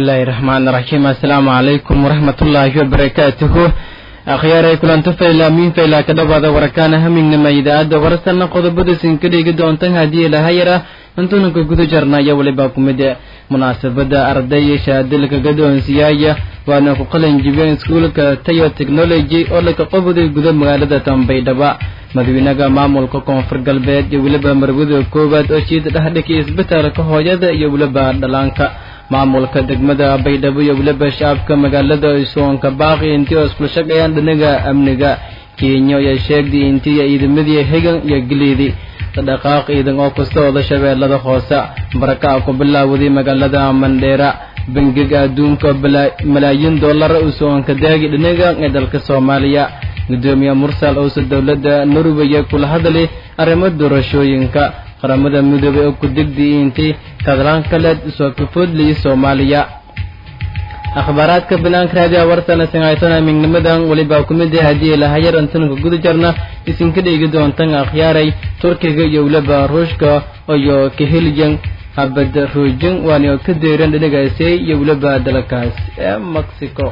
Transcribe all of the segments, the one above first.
bismillaahi raxmaani raxiim assalaamu calaykum waraxmatullaahi wabarakaatuhu akhyaaray kulanto faylaamiin faylaa ka dhawaada warakaana hamignama idaacadda warasana qodobada sinka dhigi doontan haddii ilahayara intuunanka guda jarnaya weliba kumid munaasabada arday shaadilka gadoonsiyaaya waana ku qalin jibiyeen iskuulka tayo technology oo laka qoboday guda magaalada tambaydhaba madaxweynaha maamulka koonfur galbeed iyo weliba marwada koowaad oo jiida dhexdhigay isbitaalka hooyada iyo weliba dhalaanka maamulka degmada baydhabo iyo weliba shacabka magaalada soonka baaqi intii oo isku shaqeeyaan dhinaga amniga kenya ayaa sheegday intii ciidamadii hegan iyo geleedi dhaqaaq ciidan oo kastooda shabeellada hoose barakaca ku bilaawaday magaalada mandheera bangiga adduunka malaayiin dollar uu soonka daagi dhinaga ee dalka soomaaliya gudoomiye mursal owse dowladda norway kula hadlay arrimo doorashooyinka qaramada midoobay oo ku degday intii kadlaan kaleed soo kafoodlayay soomaaliya akhbaaraadka banaanka raadiya wartana singaytana mignimadan weliba kumid ah haddii lahayar antanka guda jarna isinka dhigi doontan akhyaaray turkiga iyo weliba ruushka iyo kaheliyan habad ruujin waana ka deeran dhinacaasi iyo weliba dalkaas ee mexico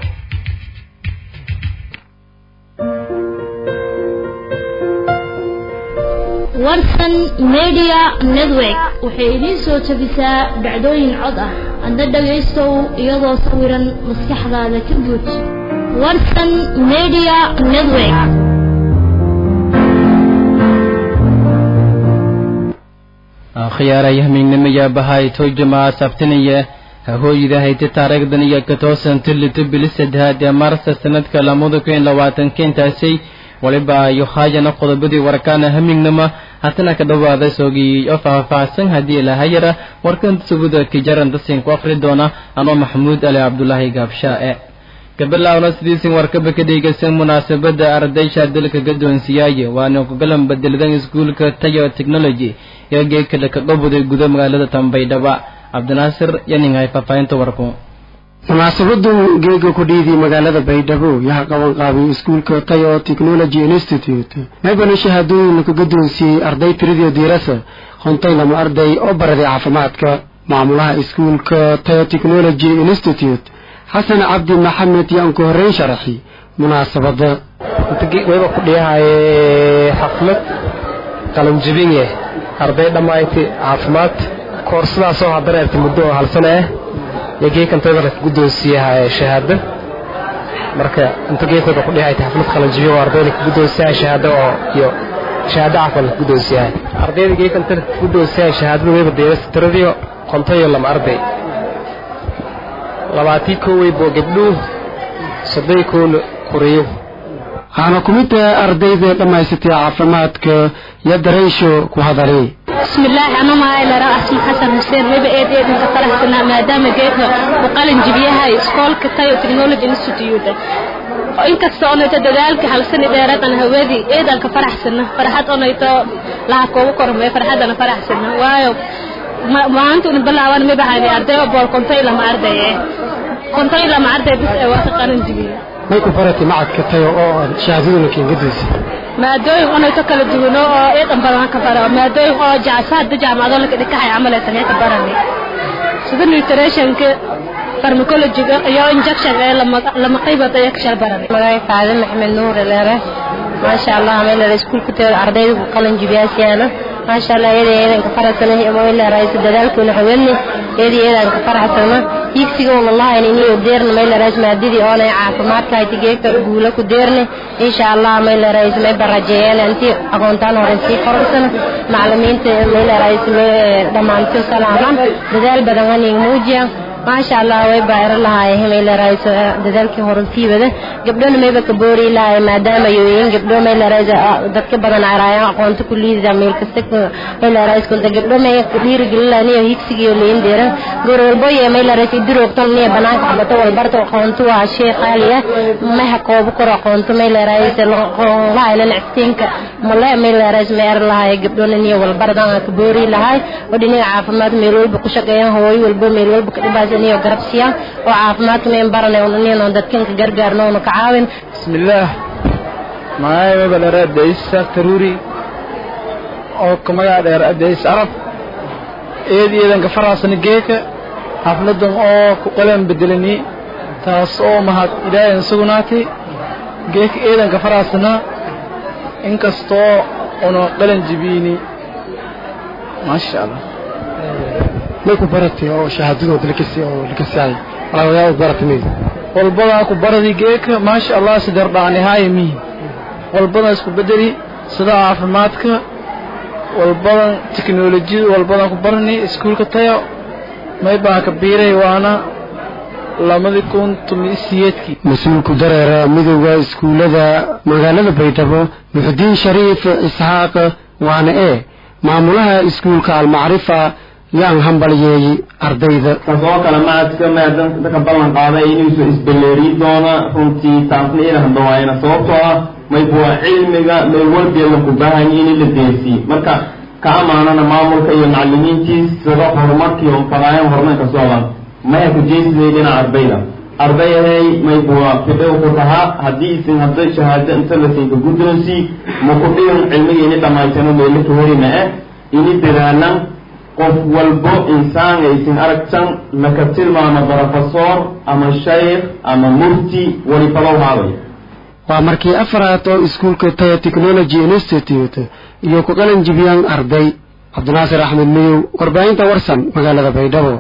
warsan media network waxay idiin soo jebisaa dhacdooyin cod ah adna dhagaystow iyadoo sawiran maskaxdaada ka guud warsan media network khiyaaray hamiignimaya bahay toyjama sabtinaya hahooyida hayta taariikhdan iyo ka toosan tilito bili saddehaad ee maarsa sanadka lamada kun labaatanka intaasay waliba iyo haayana qodobadii warkaana hamignama hatana ka dhawaada soogiyey oo faahfaahsan haddii lahayara warkan subuda kijaran dasin ku akhri doona anoo maxamuud ali cabdulaahi gaabshaae gabalawna sidiisin warkaba ka dhegeysan munaasabada ardaysha dalka gadoonsiyaaye waana kugalan bedeladan iskuulka tayo technology ee geekale ka qabuday guda magaalada tambaydhaba cabdinaasir yaninghay faahfaahinta warku munaasabadu geega ku dhiidii magaalada baydhabo yaha qaban qaabay iskuulka tayo technology institute meebana shahaadooyin ka gadoonsiyey arday tiradii diirasa hontaynama arday oo baraday caafimaadka maamulaha iskuulka tayo technology institute xasan cabdi maxamed yaan ku horreyn sharaxi munaasabada wayba ku dhiyahaye xaflad qalanjibinye arday dhammayti caafimaad koorsadaasoo hadareerta muddo oo halsana ah iyo geekantayda laka guddoonsiiyaha shahaado marka inta geekooda ku dhihayta xaflad qalanjibiyo oo ardayda ka guddoonsiyaha shahaado oo iyo shahaado cafan laka guddoonsiyahay ardayda geekanta laka guddoonsiyahay shahaadada wayba deerasa tiradiyo kontayo lama arday labaatii koowey boo gabdhuu soddon koona kuriyo waxaana ku mid tahay ardayda dhammaysatay caafimaadka iyo dareysho ku hadalay bismillaahi anuu mahaylera asma xasan xuseen weba eed eedinka faraxsanaa maadaama geedka uu qalin jibiyahay iskoolka tayo technology institute inkasta onayto dadaalka halsani dheeradan hawadii eedan ka faraxsana farxad onayto laha koogu kormee farxadana faraxsana waayo maanta una bilaaban mibahani arday oo bool kontay lama arday eh kontay lama arday bis ee waa ka qalin jibiya may ku faratay macadka tayo oo shahaadaduna keenga doysay maadooyin onayto kala duwano oo eedan badan ka fara maadooyin oo jacsaada jaamacado laka dhikahay camal ee tanee ka barani sida nutritionka farmacologiga iyo injection ee lama qaybad ayaa ka shal barani magay faade maxamed nuur leere maasha allah meelera iskuulka teeda ardayda ku qalin jibiyaasyaana maasha allah iyada eedan ka faraxsana meeleraaysa dadaalkoona haweenni iyada eedan ka faraxsana hiigsiga una lahayn iniyo deerna meeleraas maadadii oonay caafimaadka hayti geegta guula ku deerne insha allah meeleraas may barajeeyeen intii aqoontaan hore sii korarsana macalimiinta meeleraas dhammaanto salaaman dadaal badan anig muujiya maasha allah way baayro lahaay meeleraas dadaalkii hore sii wada gabdhona mayba ka boori lahaay maadaama yooyin gabdho meeleraas dadka badan araayaan aqoonta ku liida meel kasta meeleraas kunta gabdho may dhiirigelinaaniyo higsigiyo leyn deeran goor walbo iyo meeleraas idiroogtan niya banaanka xabato walbarta aqoonto waa shay qaali ah maha koobo kor aqoonto meeleraas lahayna nacstiinka male meeleraas meer lahaay gabdhona niyo walbardan ka boori lahaay oo dhinaca caafimaad meel walba ku shaqeeyaan hooyo walbo meel walba ka dhibaas iyo garabsiya oo caafimaadka meen baranay oo nino dadkan ka gargaarno oo ka caawin bismillaah magacay waba dheer adeys taruri oo ka magaca dheer adeys arab eed eedan ka faraasana geeka xafladan oo ku qalan bedelani taas oo mahad ilaahay sugnaatay geek ciidanka faraasna inkastoo una qalan jibiini maasha allah may ku baratay oo shahaadadooda lakasi oo lakasiay walaawayaa baratay walbadaa ku baradi geeka maasha allah sidar dhaanihaaya mihi walbadan isku bedeli sida caafimaadka walbadan teknolojiyada walbadan ku barani iskuulka tayo may baa ka biiray waana labadii kun tomi siyeedkii mas-uulku dareera midowda iskuullada magaalada baydhabo muxudiin shariif isxaaq waana ee maamulaha iskuulka almacrifa yaan hambalyeeyey ardayda kasoo kale macadka maadanta ka ballan qaaday inuusu isbelleeriyi doona runtii taasna ina haddawaayana sababtoo ah maybuwa cilmiga meel walbeeda ku baahanya in la deensii marka ka amaanana maamulka iyo macalimiintiis sida horumarkii fadaayan horumarka socdan maya ku jeesiday dhinaca ardayda ardayahay maybuwa fidhow ku tahaa haddii isin hadday shahaado inta la siinka guddoonsii maku dhigan cilmiga ini dhammaytano meelo ka helina eh ini dadaalan qof walbo insaan aysin aragtan laka tilmaamo brofesor ama shaykh ama mufti walifalow haabay waa markii afaraad oo iskuulka taya technology institute iyo ku qalan jibiyaan arday cabdinaasir axmed miyow warbaahinta warsan magaalada baydhabo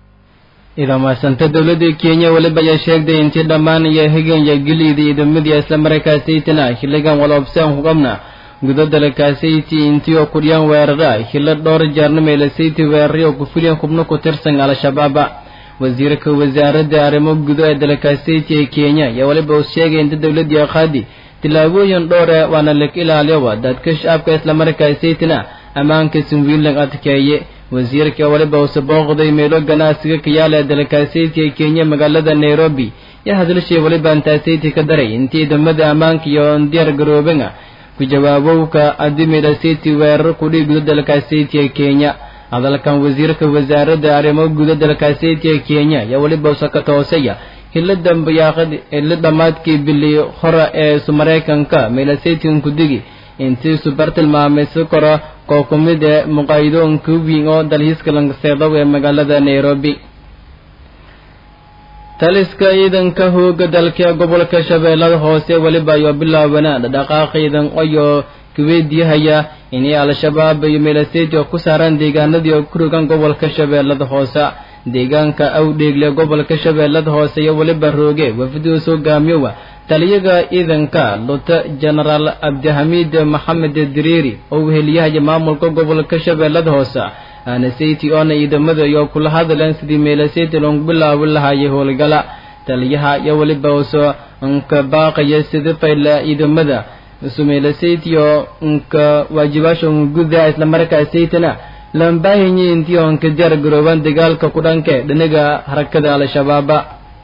idaa mahadsanta dowladda kenya weliba ayaa sheegtay intii dhammaan iyo higan iyo gilida ciidamadii isla markaasaytina xilligan waloobsaan ku qabna gudo dalkaasaytii intii oo kudhiyaan weerara hilo dhowr jeerna meelasayti weerari oo ku fuliyeen xubno ku tirsan al-shabaaba wasiirka wasaaradda arrimo gudo ee dalkaasaytii ee kenya ayaa weliba uu sheegay inta dowladii qaadi tillaabooyin dhowr ee waana lag ilaaliyoba dadka shacabka isla markaasaytina ammaanka sinwiinlag adkeeye wasiirka weliba uuse booqday meelo ganacsiga ka yaala ee dalkaasaytii ee kenya magaalada nairobi yaa hadalshay weliba antaasaytii ka daray intii ciidamada ammaanka iyo diyaar garoobana ku jawaabowka adimida city weerar kudhii guda dalka city ee kenya hadalkan wasiirka wasaaradda arrimo guda dalka city ee kenya ayaa weliba usaka toosaya hilo dambayaaqad hilo dhammaadkii bili hore ee su maraykanka meelasatin kudigi intii subar tilmaamaysi karo koo ku mid ee muqaayidoonka wiin oo dalhiiska langaseedow ee magaalada nairobi taliska ciidanka hooga dalka gobolka shabeellada hoose weliba ayoo bilaabanaa dhaqdhaqaaq ciidan ayoo kuweydiihaya inay al-shabaab iyo meelaseyti oo ku saaraan deegaanadii oo ku rogan gobolka shabeellada hoose deegaanka awdheegle gobolka shabeellada hoose iyo weliba rooge wafduus hogaamiyowa taliyaga ciidanka luta genaraal cabdixamiid maxamed diriiri oo weheliyahaya maamulka gobolka shabeellada hoose aanaseti oona ciidamada iyo kula hadleen sidii meelaseyti loogu bilaabi lahaayay howlgala taliyaha iyo weliba uso nka baaqaya sida fayla ciidamada isu meelaseyti oo nka waajibaasha guda isla markaa saytana lambaahinyi intii oo nka diyaar garoobaan dagaalka ku dhanke dhinaga harakada al-shabaaba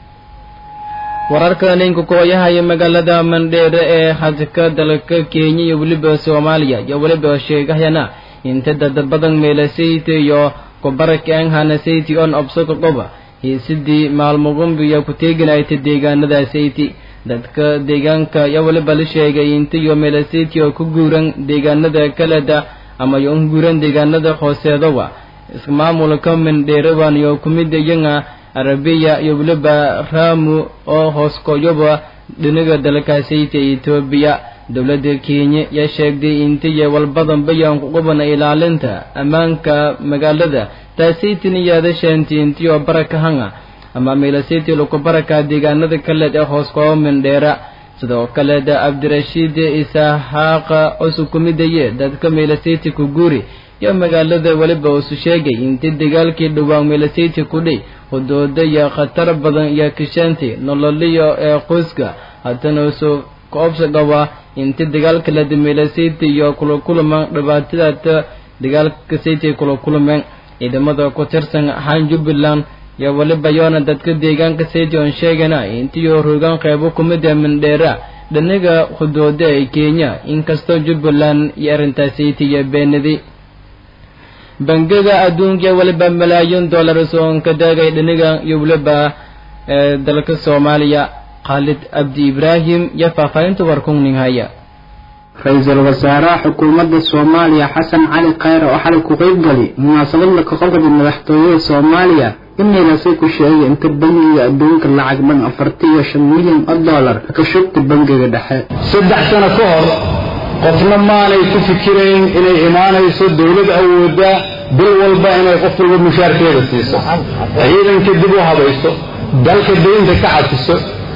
wararka ninka kooyahaya magaalada mandheere ee hadka dalka kenya iyo weliba soomaaliya iyo weliba sheegahayana inta dad badan meelasayti iyo kubarakeenhana sayti on obsoko qoba hiisidii maalmugumbiya ku teeginayta deegaanada sayti dadka deegaanka iyo weliba la sheegay inta iyo meelasayti oo ku guuran deegaanada kaleda ama yo un guuran deegaanada hooseedowa ismaamulka mandheerawan iyo kumid iyanga arabiya iyo weliba raamu oo hooskoyoba dhinaga dalka sayti etoobiya dowladda kenya yaa sheegtay intiya walbadanba yaan ku qubana ilaalinta ammaanka magaalada taasaytin iyaada sheentay intii oo barakahanga ama meelasaytii laku baraka deegaanada kaleed ee hoos kooba mindheera sidoo kaleeda cabdirashiid isahaaqa osu kumidaye dadka meelasayti ku guuri iyo magaalada weliba usu sheegay intii dagaalkii dhowaan meelasayti kudhay hudooda iyo khatar badan iyo kishaantii nololiyo ee qoyska haddana usu koobsa dhawaa inti dagaalka la dameela sayti iyo kula kulman dhibaatadaata dagaalka sayti kula kulmeen ciidamada ku tirsan ahaan jubbaland iyo weliba yoona dadka deegaanka sayti oon sheegana intiyo rogaan qeybo kumid ee mindheera dhanaga hudooda ee kenya inkastoo jubbaland iyo arrintaas sayti iyo beenadi bangiga adduunka weliba malaayiin dollar soonka daagay dhanaga iyo weliba dalka soomaaliya khaalid abdi ibraahim iyo faahfaahinta warkungning haya ra-iisul wasaaraha xukuumadda soomaaliya xasan cali khayre oo xalay ku qeyb gali munaasabad la kaqoqda madaxtooyada soomaaliya imaynase ku sheegay inta bangiga adduunka lacag dhan afartan iyo shan milyan oo dollar ka shubta bangiga dhexe saddex sano ka hor qofna maanay ku fikirayn inay imaanayso dowlad awoodda bil walba inay qof walba mushaarkeeda siiso ciidanka dib u habayso dalka deynta ka cafiso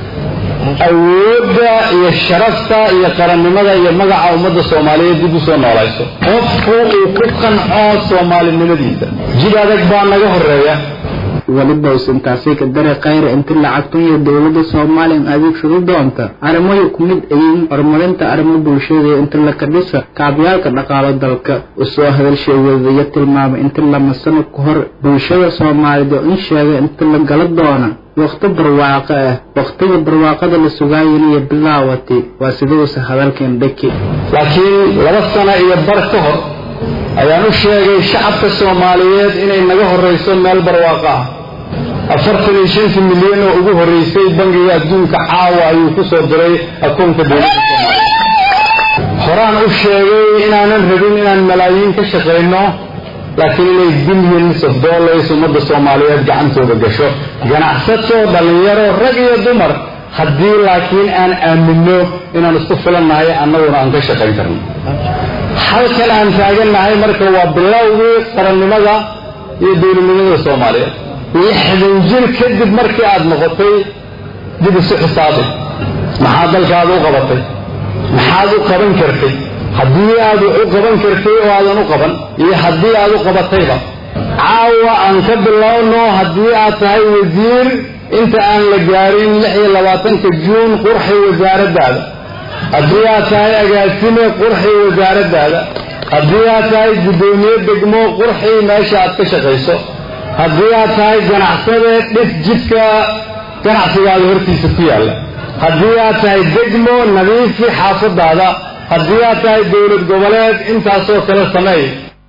awoodda iyo sharafta iyo qarannimada iyo magaca ummadda soomaaliyeed dib u soo noolayso qofku uu ku qanco soomaalinimadiisa jid adag baa naga horeeya weliba usantaasi ka dare khayra inta lacagtan iyo dowladda soomaaliya adeegsado doonta arrimoy ku mid ayiin horumarinta arrimo bulshada inta la kadhisa kaabyaalka dhaqaalo dalka usoo hadalsheegeeda iyo tilmaamay inta lama sano ka hor bulshada soomaaliyeed oo in sheegay inta la gala doona waqti barwaaqo ah waqtiga barwaaqada la sugaayanayo bilaawati waa siduusa hadalkeen dhaki laakiin laba sano iyo bar ka hor ayaan u sheegay shacabka soomaaliyeed inay naga horrayso meel barwaaqo ah afartan iyo shanta milyan oo ugu horraysay bangiga adduunka caawa ayuu ku soo diray akoonka dowladda soomaaliya horaan u sheegay inaanan rabin inaan malaayiin ka shaqayno laakiin inay billions of dollars ummadda soomaaliyeed gacantooda gasho ganacsato dhallinyaro rag iyo dumar haddii laakiin aan aaminno inaan isku filannahay annaguna aan ka shaqayn karno halkan aan taagannahay marka waa bilowgii qarannimada iyo dowladnimada soomaaliyeed lixdan jir kadib markii aad noqotay dib isu xisaabi maxaa dalkaada u qabatay maxaad u qaban kartay haddii aad wax u qaban kartay oo aadan u qaban iyo haddii aad u qabatayba caawa aan ka bilowno haddii aad tahay wasiir inta aan la gaarin lix iyo labaatanka juun qurxi wasaaraddaada haddii aad tahay agaasime qurxi wasaaraddaada haddii aad tahay guddoomiye degmo qurxi meesha aad ka shaqayso haddii aad tahay ganacsade dhis jidka ganacsigaada hortiisa ku yaalla haddii aad tahay degmo nadiifi xaafadaada haddii aad tahay dowlad goboleed intaasoo kale sameey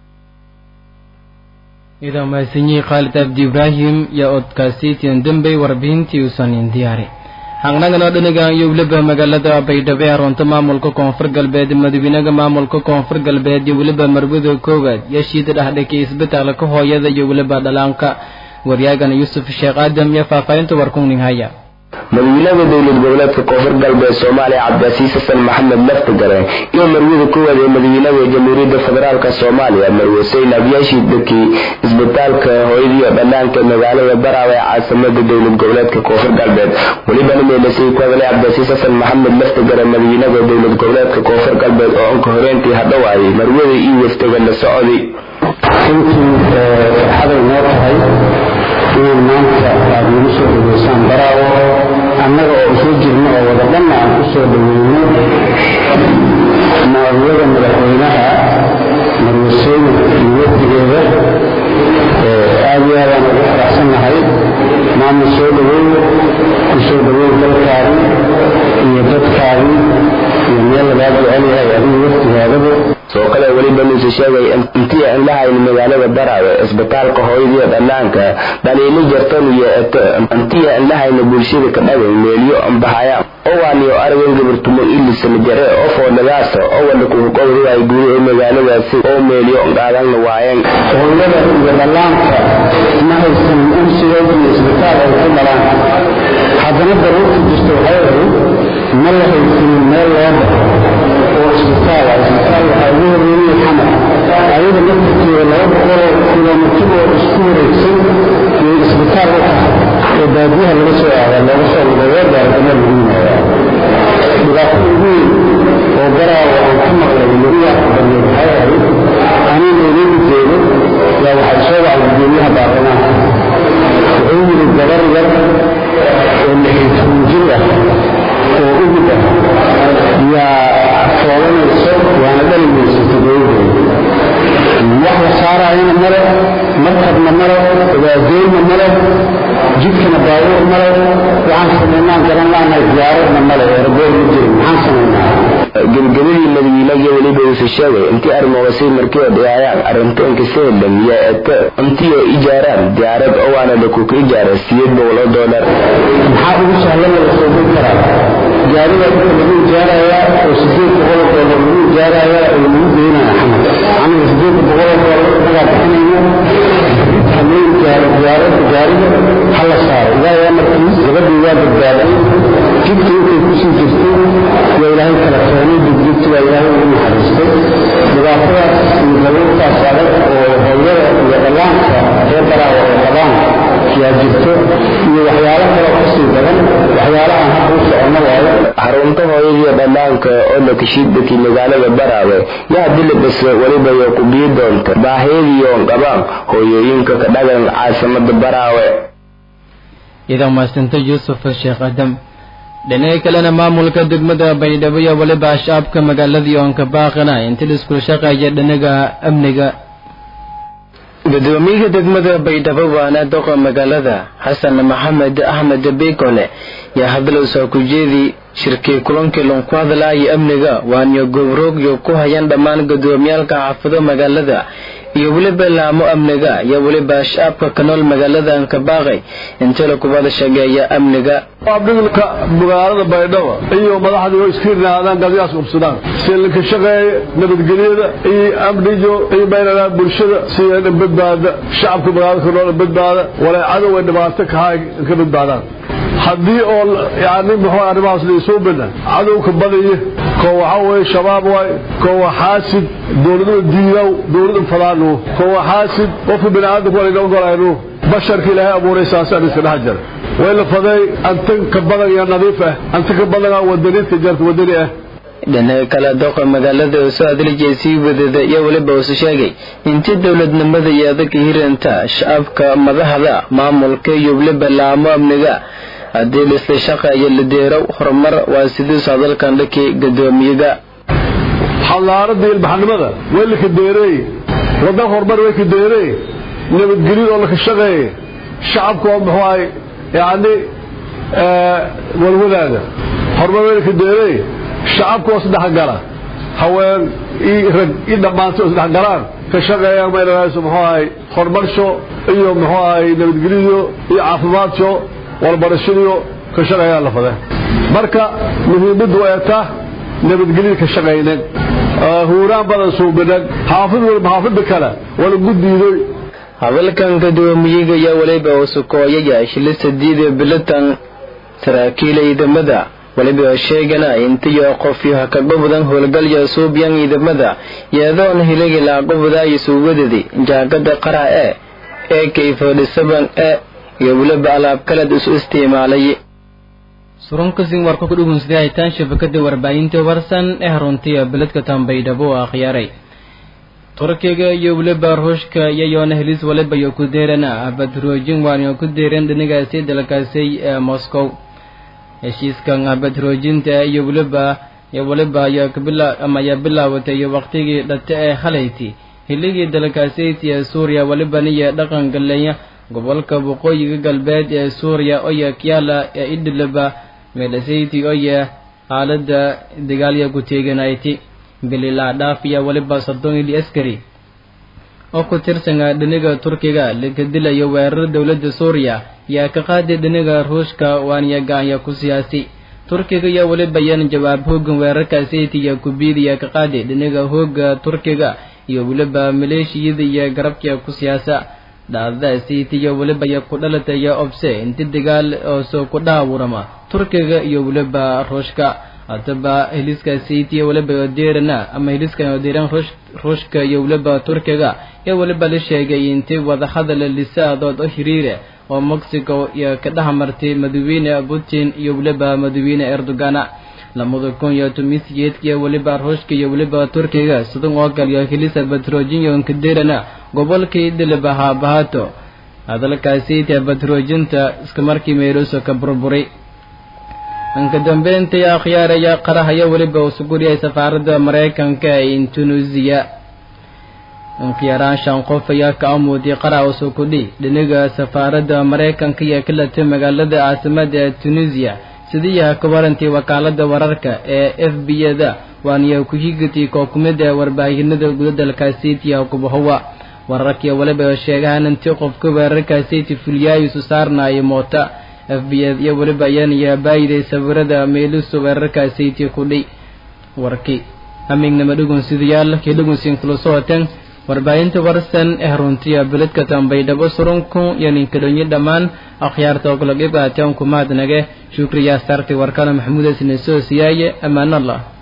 idaa mahadsanyihi khaalid abdi ibraahim iyo odkaasiitian dembey warbixintii uusanin diyaari haqnaganoo dhanigan iyo weliba magaalada baydhabo ee runta maamulka koonfur galbeed madaxweynaha maamulka koonfur galbeed iyo weliba marwada koowaad yashiida dhexdhakay isbitaalka hooyada iyo weliba dhalaanka waryaagana yuusuf sheekh aadam iyo faahfaahinta warkungning haya madaxweynaha dowlad goboleedka koonfur galbeed soomaaliya cabdicasiis xasan maxamed laftigare iyo marwada koowaad ee madaxweynaha jamhuuriyadda federaalk soomaaliya marwe sayn abyaashii dekii isbitaalka hooyadiiyo dhanaanka magaalada baraawe ee caasimada dowlad goboleedka koonfur galbeed welibana meelasay ku hadalay cabdicasiis xasan maxamed laftigare madaxweynaha dowlad goboleedka koonfur galbeed oo anka horeentii hadhowaayay marwada iyo waftaga la socday runtii farxaday noo tahay inaan maanta aada nagu soo dhaweysaan baraawo annaga oo soo jirno oo wada dhanna aan ku soo dhaweyno maawiyada madaxweynaha marwaseyne iyo wafdigeeda aad iyo aadaan ugu faraxsannahay maama soo dhaweyn ku soo dhaweyn dalkaadi iyo dadkaadi iyo meel lagaa jecel yahay adiga waftigaadaba soo kale weliba nuuse sheegay intii aan la hayn magaalada baraawe isbitaalka hooyadiiyo dhallaanka dhaliilo jartan iyo eto intii aan la hayna bulshada ka dhagay meelyo ambahaya owaaniyo argan gabartumo ilisana jare oo foodhagaasa oo wada kuhuqowriwaay guud ee magaaladaasi oo meelyo qaadanna waayeen hooyada iyo dhallaanka ma haysan unsigood iyo isbitaal ay ku dhalaan haddana daruurta jirta waxay ahayd ma la haysanin meel loo baxo oo isbitaal ah isbitaal waxaa ugu horreeyey xamar ayada laftirkeeda laba boqoloo kilomitir oo isku wareegsan iyo isbitaal u tahay oo baadiyaha laga soo aada looga soo looga gaardama lagu yimaada dhibaatada ugu weyn oo garaawa aan ka maqlay mariyaa badneed waxay ahayd aniga inoogu jeedo yaa waxay soo wacday gudoomiyaha baarlamaanka wuxuu yidhi gabar yar oo lixiytoban jir ah oo ugud ah yaa foolanayso waana dhalimaysa toddobadeeda wax la saaraayana male markabna male ogaadeynna male jidkana baabuur male waxaan samaynaan garan laanahay diyaaradna male eeraboor ma jirin maxaan samaynaa gebagabadii madaxweynaga weliba uuse sheegay intii arrimoodasay markii oo dhigaayaan arrintoonka seelam iyo eto intii oo ijaaraan diyaarad owaana lakuka ijaara siyeed boqol oo doolar maxaa ugu sahlan la soobin karaa gaariga inta lagu ijaarayaa oo sideed boqol oo doolar lagu ijaarayaa oo lagu geynaya xamar aniga sideed boqol oo doolar inagaa bixinayno maamooyinka diyaaradda gaariga ha la saaro ilaahay amarkiis gabadhii waa badbaaday jidka intay kusii jirtay waa ilaahay kala keenay dibdibti waa ilaahay ugu naxariistay dhibaatadaas iyo daruurtaas adag oo hooyada iyo dhallaanka reer balaawa oo qabaan yaa jirto iyo waxyaalo kaloo kasii badan waxyaalahan hadda u socono waayo xarunta hooyadiiyo dhallaanka oo lakashiidakii magaalada baraawe yaa dilabase weliba yo ku bii doonta baahiyadiiyoon qabaan hooyooyinka ka dhagan caasimada baraawe idan maasanta yuusuf sheekh adam dhinaca kalena maamulka degmada baydhabo iyo weliba shacabka magaaladii oon ka baaqana inta la iskula shaqeeya dhinaga amniga gudoomiyaha degmada baydhabo waana doqa magaalada xasan maxamed axmed beykone yaa hadlow soo ku jeedi shirkii kulankii loon ku hadlaaya amniga waaniyo gobroogyo ku hayan dhammaan gudoomiyaalka xaafado magaalada iyo weliba laamo amniga iyo weliba shacabka ka nool magaalada ankabaaqay inta la kubada shageeya amniga abdhigilka magaalada baydhabo iyo madaxdii oo iska yidhaahdaan gadiyaas ubsadaan silinka shaqeeye nabadgelyada iyo amnijo iyo baynanaa bulshada siya badbaada shacabka magaalada ka nool badbaada walay cadow ay dhibaato kahaa ka badbaadaan haddii oo yani muxuu arrimahaas laisoo bana cadowka badaya koo waxaa weeye shabaab waay koo waa xaasid dowladada diidaw dowlada fadaanu koo waa xaasid qofka bini aadamka waa laga ogolaynu basharka ilaahay abuuray saasaan iska dhex jira way la faday anta ka badan iyo nadiif ah anta ka badanaa wadaniinta jarta wadani ah dhinaca kale doqa magaalada oo soo adlijay sii wadada iyo weliba usu sheegay intii dowladnimada iyo adagka hiranta shacabka madaxda maamulka iyo weliba laamo amniga haddii laisla shaqeeyo la deerow horumar waa sidiisu hadalkan dhankii gudoomiyaga xadaaradda ilbaxnimada way laka deereey waddan horumar way ka deereey nabadgelyada oo laka shaqeeye shacabka oo muxuu ahay yacni walwadaada horumar way laka deereey shacabka oo isdhexgala haween iyo rag i dhammaantay oo isdhexgalaan ka shaqeeyaan maynahayso muxuu ahay horumarsho iyo muxuu ahay nabadgelyo iyo caafimaadso walbarashadiyo ka shaqeeyaan la fade marka muhiimaddu ay taa nabadgelyada ka shaqaynen huuraan badan suubinan xaafid walba xaafida kale wala guddiidoy hadalkan gudoomiyaga iyo weliba usukooyaya shilista diida bilitan saraakiila ciidamada weliba sheegana intiyo qofyo hakagobdan howlgalya suubyan ciidamada iyadoon hiligi laaqobdaayo suugadadi jaakada qaraha ee ee kayfodhisaban ee iyo weliba alaab kaleed isu isticmaalay surunkasin warka ku dhugunsaday haytaan shabakada warbaahinta warsan ee haruntiya beledka tambaydhabo oo akhyaaray turkiga iyo weliba ruushka iyayoona helis waliba iyo ku deerana abadroojin waaniyo ku deereen dhinigaasi dalkaasay ee moscow heshiiskan abadroojinta iyo weliba iyo weliba ayaa kabila ama ayaa bilaawatay iyo waqtigii dhate ee halayti hiligii dalkaasayt ee suuriya welibana iyo dhaqan galeeya gobolka waqooyiga galbeed ee suuriya oya kyala ee idhilaba meelasayti oya xaalada dagaalya ku teeganayti bililaa dhaafiya weliba soddon ili askari oo ku tirsana dhiniga turkiga laga dilayo weerar dowladda suuriya yaa ka qaaday dhiniga ruushka waaniya gaanya ku siyaasi turkiga iyo weliba yan jawaab hoogan weerarkaasayt iyo kubiidiya ka qaaday dhiniga hooga turkiga iyo weliba maleeshiyada iyo garabka ku siyaasa dhacdadaasiitiyo weliba ya ku dhalataya obse inti dagaal oo soo ku dhaawurama turkiga iyo weliba ruushka haddaba heliskaasiitiyo weliba odeerana ama heliskan odeeran ruushka iyo weliba turkiga iyo weliba la sheegay inti wadahadala lisaadood oo hiriire oo mexico iyo ka dhex martay madaxweyne putin iyo weliba madaxweyne erdogana lamada kun iyo tomisyeedkiyo weliba ruushka iyo weliba turkiga sidan oo kaliyo helisa batrojinyon kaderana gobolkii dhiliba haabahato hadalkaasiita batroojinta iska markii meeluuso ka burburay inka dambeyntii akhyaaraya qarahaya weliba usuguriyay safaaradda maraykanka ee tunisiya inkiyaraan shan qof ayaa ka amuuday qaraha usukudhi dhiniga safaaradda maraykanka iyo kalatay magaalada caasimada ee tunisiya sidiiyaha ka warantii wakaalada wararka ee f b da waaniyo ku-higatii kookumida warbaahinada gudadalkaasiitiya kubahowa wararkii waliba sheegahan intii qofka weerarkaasiiti fulyaayisu saarnaayo moota f b iyo weliba ayaanaya baayiday sawirada meelisu weerarkaasiiti kudhay warkii hamignama dhugun sidayaal kii dhugunsiin kula socoteen warbaahinta warsan ee runtiya beledka tambaydhabo surunku iyo ninkadhonyo dhammaan akhyaarta oo kala qeyb qaateen kumaadnage shukriya starti warkana maxamuud asine soo siyaaye ammaanallah